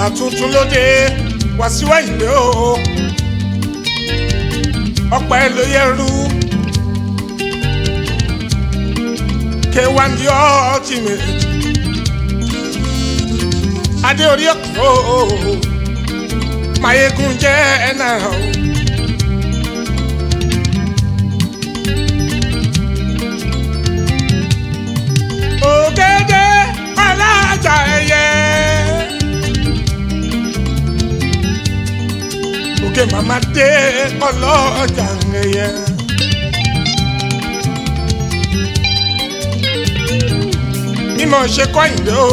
tuntun lóde Wàsíù Àyìndé o ọpẹ́ ló yẹrù K1 the ultimate adé orí ọkọ mayegun jẹ ẹnà o. ògèdè alájà ẹyẹ. òkè màmá dé ọlọ́jà ẹyẹ. mímọ̀ ṣe kọ́ ìdè o.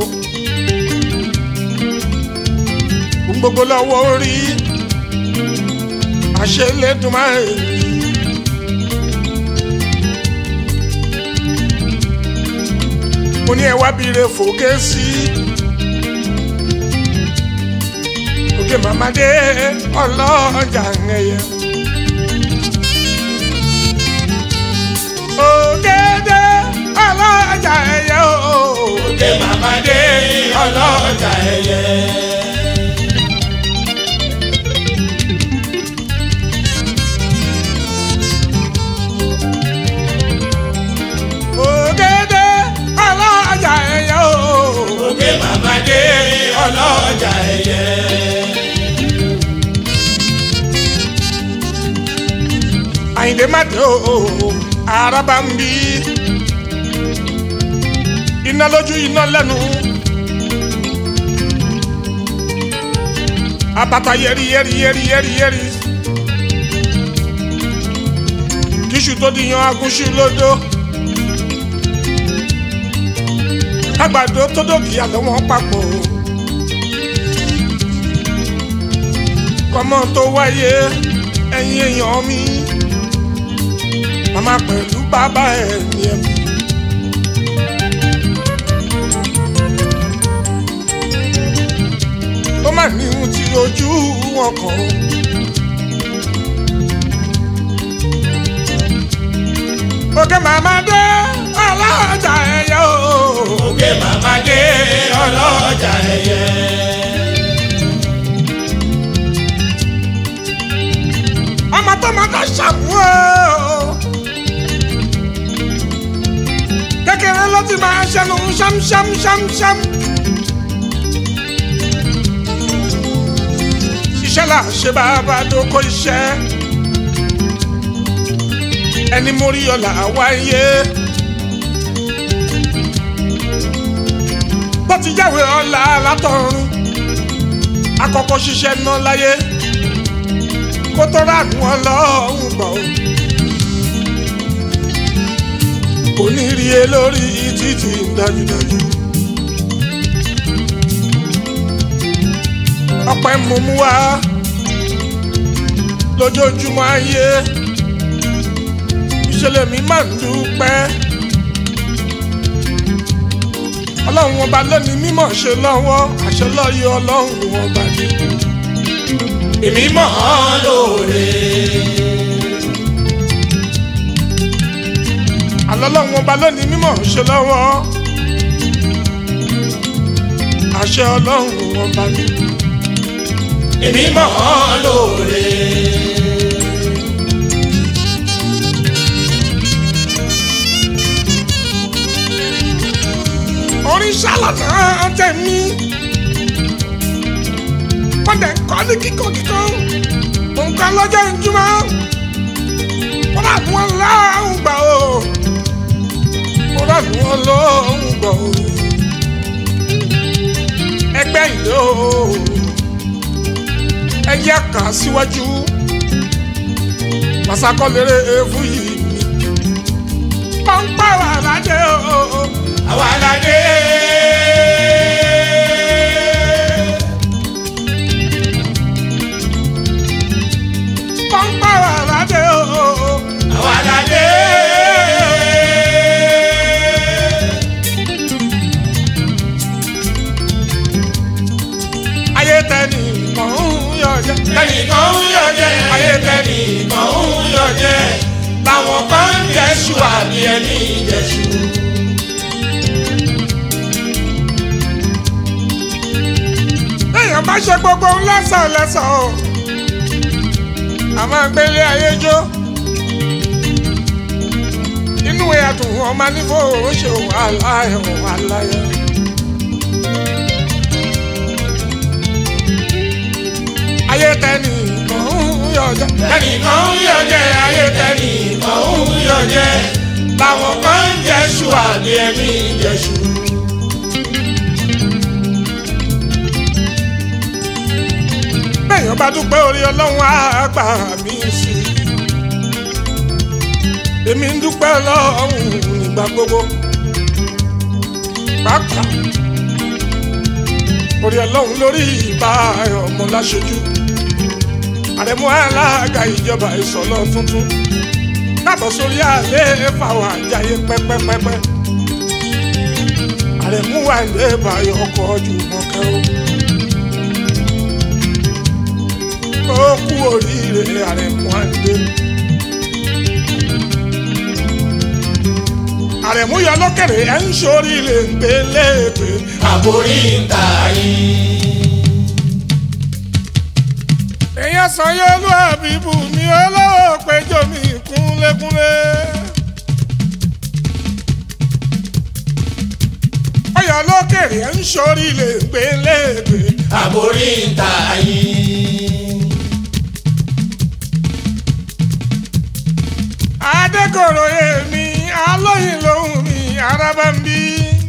gbogbo lọ́wọ́ orí àṣelédùmarè. mo ní ẹ wá bire fòkè sí òkè màmádé ọlọ́jà ẹ̀yẹ. ògèdè ọlọ́jà ẹ̀yẹ o. òkè màmádé ọlọ́jà ẹyẹ. ògèdè ọlọ́jà ẹ̀yẹ o. òkè màmádé ọlọ́jà ẹyẹ. àyìndé má dé o araba ń bí iná lójú iná lẹ́nu abata yẹri yẹri yẹri yẹri yẹri kíṣù tó di yan agúnṣu lódó àgbàdo tó dòkì àlọ́ wọn papọ̀ kọ́mọ tó wáyé ẹ̀yin èèyàn mi màmá pẹ̀lú bàbá ẹ̀ ní ẹ̀mí. ó mà ní ohun tí ojú wọn kàn ó. òkè màmá dé ọlọ́jà ẹ̀yẹ o. òkè màmádé ọlọ́jà ẹyẹ. ọmọ tó máa dá ṣàmú o. kékeré ló ti máa ṣẹnu ṣámṣámṣámṣám. iṣẹ́ là ń ṣe bàbá tó kó iṣẹ́. ẹni mórí ọ̀la wáyé. bó ti jáwé ọ̀la látọ̀run. akọ́kọ́ ṣiṣẹ́ náà láyé kó tó ránú ọlọ́run gbọ́. kò ní rí e lórí títì dájúdájú. ọpẹ́ mo mú wá lójoojúmọ́ ayé ìṣẹ̀lẹ̀ mi máa ń dúpẹ́. ọlọ́run ọba lónìí mímọ̀ ṣe lọ́wọ́ àṣẹ lọ́yọ̀ ọlọ́run ọba ni. èmi mọ̀ ọ́ lóore. àlọ́lọ́run ọba lónìí mímọ̀ ṣe lọ́wọ́ àṣẹ ọlọ́run ọba ni. èmi mọ̀ ọ́ lóore. orin ṣàlànà tẹ̀mí wọ́n dẹ̀ kọ́ ní kíkọ́ kíkọ́ nǹkan lọ́jọ́ ìjùmọ̀ wọ́n rà ní wọn lọ́hùn gbà o wọ́n rà ní wọn lọ́hùn gbà o ẹgbẹ́ ìlú o ẹyẹ kà síwájú masakọ́lérè ewu yìí pọ́npọ́ wà ládé o. àwa la dé. pọ́npọ́ wà ládé o. àwa la dé. ayé tẹ́ni kàn ń yọ jẹ́. tẹnìkan ń yọ jẹ ayé tẹnìkan ń yọ jẹ làwọn kan ń jẹṣu àbí ẹni jẹṣu. lẹ́yìn má ṣe gbogbo lẹ́sàn lẹ́sàn o a máa gbélé ayé jó inú ẹ̀dùn ọmọ nífò ó ṣe wàhálà ẹ̀ wàhálà ẹ̀. ayé tẹ́ni kan ń yọjẹ́ ẹnìkan ń yọjẹ́ ayé tẹnìkan ń yọjẹ́ làwọn kan ń jẹ́ṣu àbí ẹni jẹ́ṣu. bẹ́ẹ̀yàn bá dúpẹ́ orí ọlọ́run á gbà mí sí i. èmi ń dúpẹ́ ọlọ́run nígbà gbogbo. pàápàá orí ọlọ́run lórí ìbá ọmọ láṣojú. àrẹ̀mú alága ìjọba ìsọ̀lọ́ tuntun. káàbọ̀ sórí àlẹ́ fàwọn àjàyè pẹ́pẹ́pẹ́pẹ́. àrẹ̀mú wà ní ìbáyọ̀ ọkọ̀ ọjọ́ mọ́kẹ́ o. ó kú oríire àrẹ̀mú àdé. àrẹ̀mú yọ lókèrè ẹ̀ ń ṣoríire ń gbé léèpé. àbórí ń ta yín. èèyàn sàn yóò lù àbíbù mi olówó péjọ mi kúnlékúnlé. ọyọ lókèrè ẹ̀ ń ṣoríire ń gbé léèpé. àbórí ń ta yín. adékòrò èmi alóyin lòun mi araba ń bí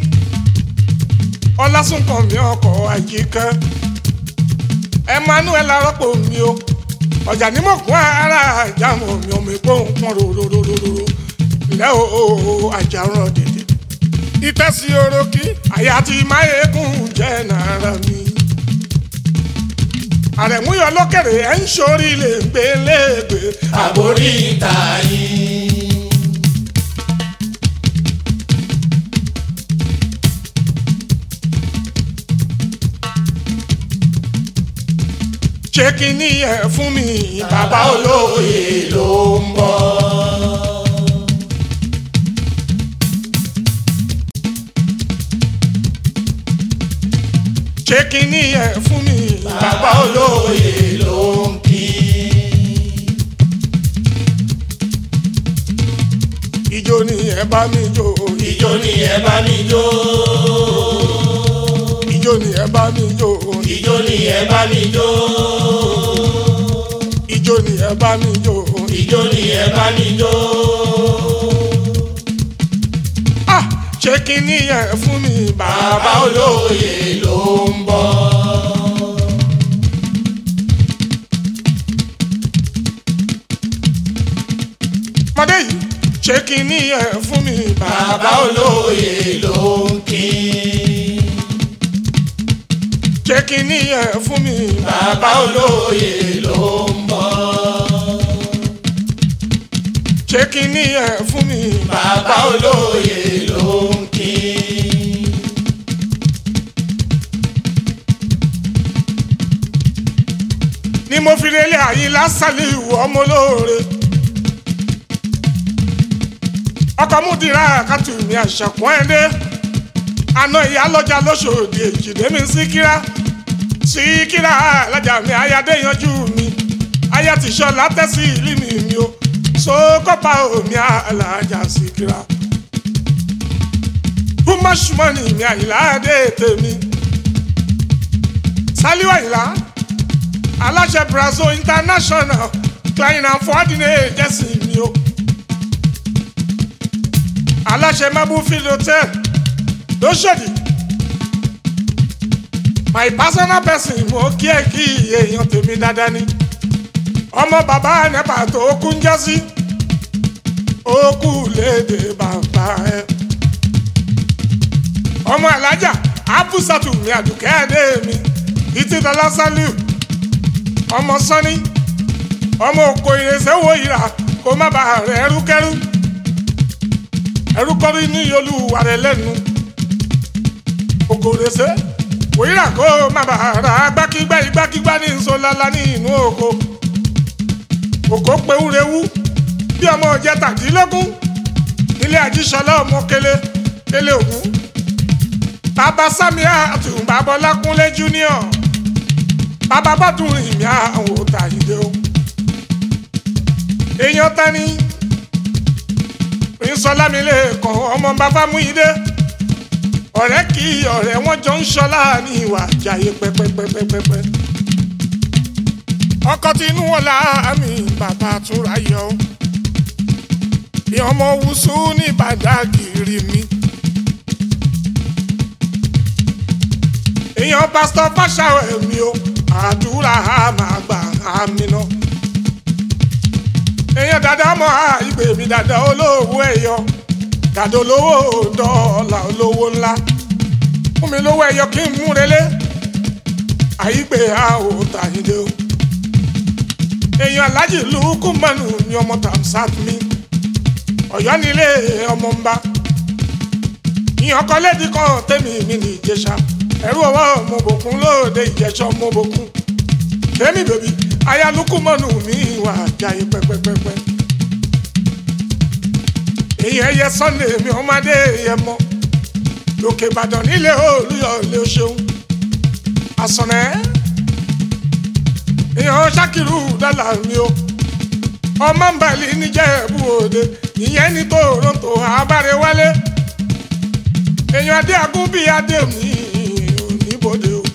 ọlásùnkàn mi ọkọ̀ àjíkẹ́ emmanuel arọ́pò mi o ọjà ní mọ̀kún ara àjàmọ̀ mi ọmọ ìgbóhùn pọ́n rororororo ilẹ̀ o àjàrán dèdè ìtẹ́sí orókì àyà tí máyégún jẹ́ nàárà mi àrẹ̀múyọ lókèrè ẹ̀ ń sórí lè gbé léègbé àbórí ń ta yín. ṣé kí ni ẹ fún mi bàbá olóye ló ń bọ̀. ṣé kí ni ẹ fún mi bàbá olóye ló ń kí. ìjó ni ẹ bá mi jó ìjó ni ẹ bá mi jó. ìjó ni ẹ bá mi jó ìjó ni ẹ bá mi jó. ìjó ni ẹ bá mi jó ìjó ni ẹ bá mi jó. ah ṣé kí ni ẹ fún mi bàbá bàbá olóye ló ń bọ̀. mọdé yìí ṣé kí ni ẹ fún mi bàbá bàbá olóye ló ń kí. ṣé kí ni ẹ fún mi bàbá olóye ló ń bọ̀. ṣé kí ni ẹ fún mi bàbá olóye ló ń kí. ni mo fi relé àyín lásàlẹ̀ ìwọ ọmọ olóore ọkọ̀ múdìrá àkàtù mi àṣàkùn ẹ̀dẹ́ àna ìyá lọ́jà lóṣòdì èjìdé mi síkírá síkírá alájà mi ayáde yanjú mi aya ti sọ látẹ́sí ìlú mi mi o sókópa omi alájà síkírá bùmọ̀ṣùmọ̀nì mi àyìnlá dé tèmi sálíwá àyìnlá aláṣẹ brazil international klein and coordinate jẹ́sìn mi o aláṣẹ mabufield hotel lóṣòdì my personal person mo kí ẹ kí èèyàn tèmi dáadáa ni ọmọ bàbá nepa tó kú ń jásí ó kú léde bàbá ẹ ọmọ alájà abusatu mi àdùkẹ́ ẹ̀dẹ́ mi títí dọ́là sálíù ọmọ sọ́ni ọmọ òkò ìrẹsẹ̀ wo ìrà kó má bàa rẹ̀ ẹrúkẹ́rú ẹrúkọ́rí ní olúwa rẹ̀ lẹ́nu òkò ìrẹsẹ̀ wo ìrà kó má bàa rà gbákígbá igbákígbá ní nsolala ní inú oko òkò pewúrewú bí ọmọ ọjẹ tàdínlógún nílé àjíṣọlá ọmọ kele kele ògún bàbá sami àtùbàbọlá kúnlé junior bàbá bọ́dún ìmí àwọn òòtà ìdè o èèyàn tani ìsọlámilé kan ọmọ bàbá mú ìdè ọ̀rẹ́ kì í ọ̀rẹ́ wọn jọ ń ṣọlá ní ìwà àjàyè pẹ́pẹ́pẹ́pẹ́pẹ́ ọkọ tinú wọn láàmì bàbá túnra yọ bí ọmọ wùsù ní bàdágìrì mi. èèyàn pásítọ̀ fáṣàwẹ̀ mi o àdúrà á máa gbà á mi ná. èèyàn dáadáa mọ́ ìgbè mi dáadáa olówó ẹ̀yọ dáadáa olówó dọ́ọ̀là olówó ńlá fún mi lówó ẹ̀yọ kí n mú relé àyígbé a ò tàyíndé o. èèyàn alájì lukú mọ́nù ni ọmọ tamsat mi ọ̀yọ́ nílé ọmọ ń bá ìyàn kan lédi kan tẹ́mi mi ní ìjẹsà ẹ̀rú ọwọ́ mo bòkun lóde ìjẹsà mo bòkun tẹ́mi bèbí ayálukú mọ́nù mi wà jáyé pẹ́pẹ́pẹ́pẹ́ èyàn ẹyẹ sunday mi ọmọdé yẹ mọ lókè ìbàdàn nílé olúyọ ilé ṣeun àsọ̀nẹ́ èyàn ṣàkìrù dọ́là mi o ọmọ nbàlí níjẹ̀bú òde ìyẹn ní toronto abárewálé èèyàn adé agún bíi adé mi oníbodè o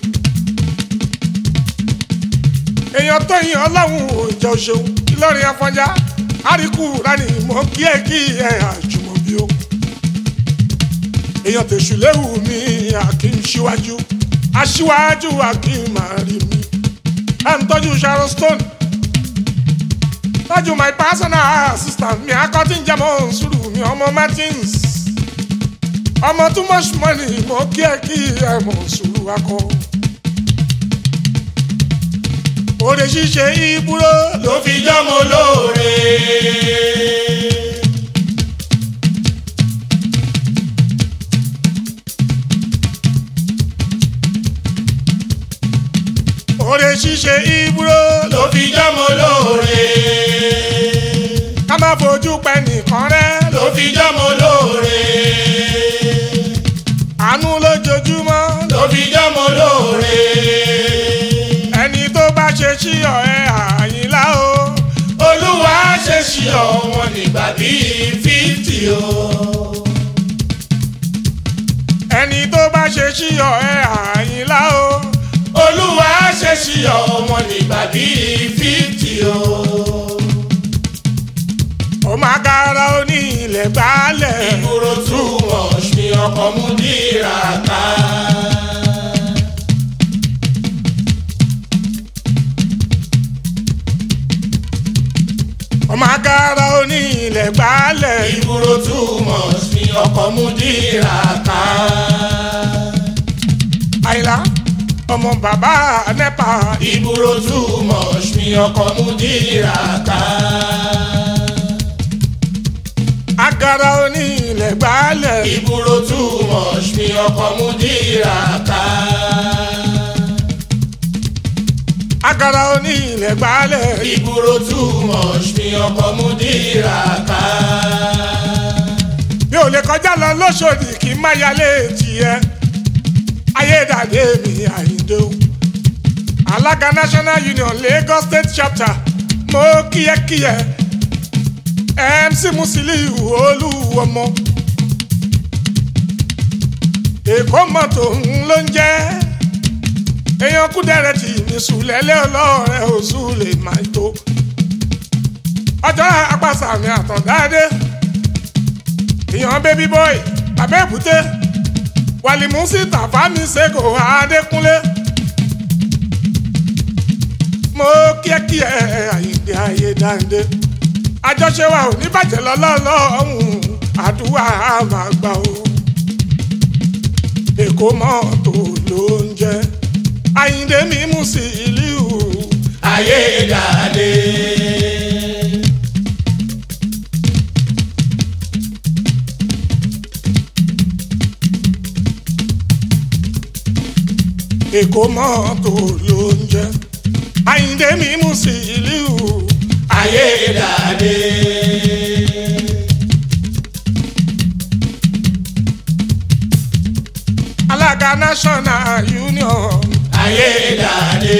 èèyàn tó yin ọlọ́run òjò ṣeun ìlọrin afọjá àríkù rani mọ kí ẹ kí ẹ àjùmọ̀bí o èèyàn tèṣù léwu mi àkín síwájú aṣíwájú àkín máa rí mi ẹ̀ ń tọ́jú sharon stone tọ́jú my personal assistant mi akọ́tí ń jẹ́mọ́ sùúrù mi ọmọ martins ọmọ too much money mo kí ẹ kí ẹ mọ̀ sùúrù akọ. òde ṣíṣe ìbúrò ló fi jọ́mọ lóore. òde ṣíṣe ìbúrò ló fi jọ́mọ lóore. ká má fojú pẹ́ nìkan rẹ́ ló fi jọ́mọ lóore. àánú lójoojúmọ́ ló fi jọ́mọ lóore. ẹni tó bá ṣe sí ọ̀rẹ́ àyìnlá o olúwa ṣe ṣí ọ̀wọ́n nígbà bíi fíftì o. ẹni tó bá ṣe sí ọ̀rẹ́ àyìnlá o olúwa ṣe ṣí ọ̀wọ́n nígbà bíi fíftì o. ó máa kára ó ní ilẹ̀ gbálẹ̀ ìgboro tún wọ̀ ṣe ọkọ̀ mú dìrà ká. ó máa kára ó ní ilẹ̀ gbálẹ̀ ìgboro tún wọ̀ ṣe ọkọ̀ mú dìrà ká. àyìnlá ọmọ bàbá nẹ́pà ìgboro tún wọ̀ ṣe ọkọ̀ mú dìrà ká. agara ó ní ilẹ̀ gbálẹ̀ ìgboro tún wọ̀ ṣe ọkọ̀ mú dìrà ká. agara ó ní ilẹ̀ gbálẹ̀ ìgboro tún wọ̀ ṣe ọkọ̀ mú dìrà ká. mi ò lè kọjá lọ lóṣòdì kí n má yálé tiẹ̀ ayédàdé mi àyíndé o alága national union lagos state chapter mo kíyẹ́kíyẹ́ mc musiliu olúwọmọ èkó mọ́tò ń ló ń jẹ́ èèyàn kúdẹ̀rẹ̀ tì ní sùlẹ̀lẹ̀ ọlọ́rẹ̀ oṣù lè má tó ọjọ́ apàṣàmì àtọ̀dáadé èèyàn baby boy bàbá èbúté wàlìmùsí tàfámi ṣègò adékúnlé mo kíákíá àyíǹde ayé dáńdé àjọṣe wa ò ní bàjẹ́ lọ́lọ́lọ́hún àdúrà á máa gbà ó èkó mọ́tò ló ń jẹ́ àyíǹde mímú sí ìlú ayédàdé. èkó mọ́tò ló ń jẹ́ àyíǹde mímú sí ìlú ayédàdé. alága national union ayédáadé.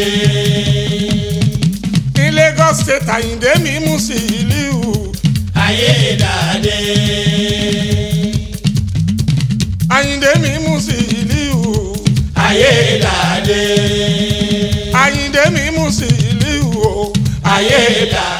ní Lagos state Àyìndé mi mú sí ìlú ayédáadé. Àyìndé mi mú sí ìlú ayédáadé. Àyìndé mi mú sí ìlú ayédáadé.